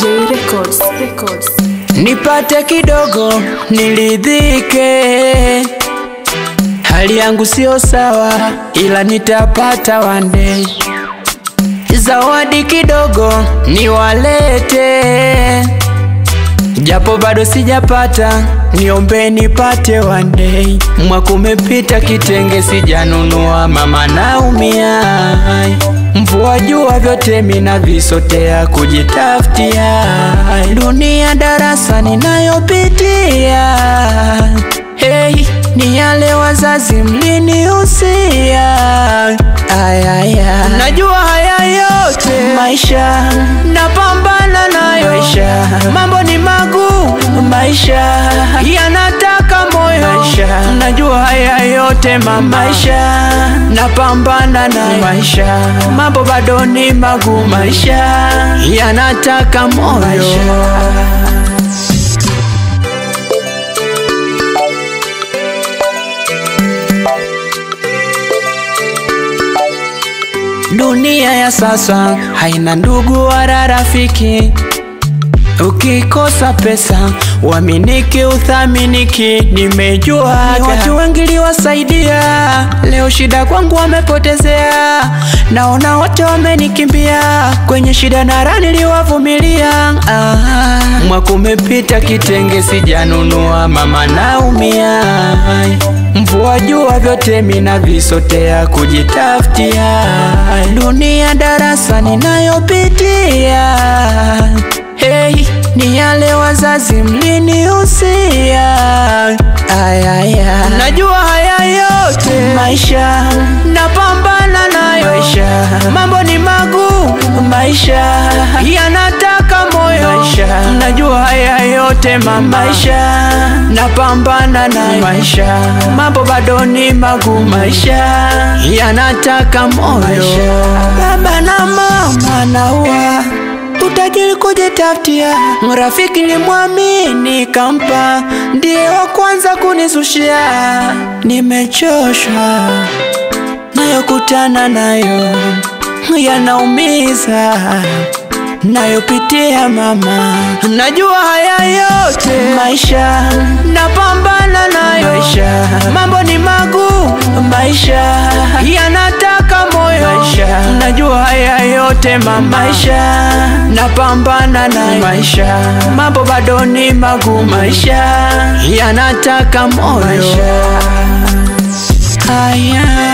J Records, Records. nipate kidogo nilidhike. Hali yangu sio sawa, ila nitapata one day. Zawadi kidogo niwalete, japo bado sijapata, niombe nipate one day. Mwaka umepita kitenge sijanunua, mama naumia. Mvua jua vyote mina visotea kujitafutia, dunia darasa ninayopitia. Hey, ni yale wazazi mlinihusia. Ayaya, najua haya yote maisha, napambana nayo maisha. Mambo ni magumu maisha, yanataka moyo maisha. Najua haya yote mama, maisha napambana nayo maisha. Mambo bado ni magumu maisha, yanataka moyo maisha. Dunia ya sasa haina ndugu wala rafiki. Ukikosa pesa uaminiki, uthaminiki. Nimejua ni watu wengi liwasaidia, leo shida kwangu wamepotezea. Naona wote wamenikimbia, kwenye shida na raha niliwavumilia. Ah, mwaka umepita kitenge sijanunua, mama naumia. Mvua jua vyote mina visotea kujitafutia, dunia darasa ninayopitia. Hey, ni yale wazazi mlinihusia. Ayaya, najua haya yote maisha, napambana nayo maisha. Mambo ni magumu maisha, yanataka moyo maisha. Najua haya yote mama, maisha napambana nayo maisha. Mambo bado ni magumu maisha, yanataka moyo. Baba na mama naua utajiri kujitafutia, rafiki ni mwamini kampa, ndiye wa kwanza kunisushia. Nimechoshwa nayokutana nayo, yanaumiza nayopitia mama, najua haya yote maisha, napambana nayo maisha. Mambo ni magumu maisha, yanataka moyo maisha. Najua haya yote mama, maisha napambana nayo maisha. Mambo bado ni magumu maisha, yanataka moyo Aya.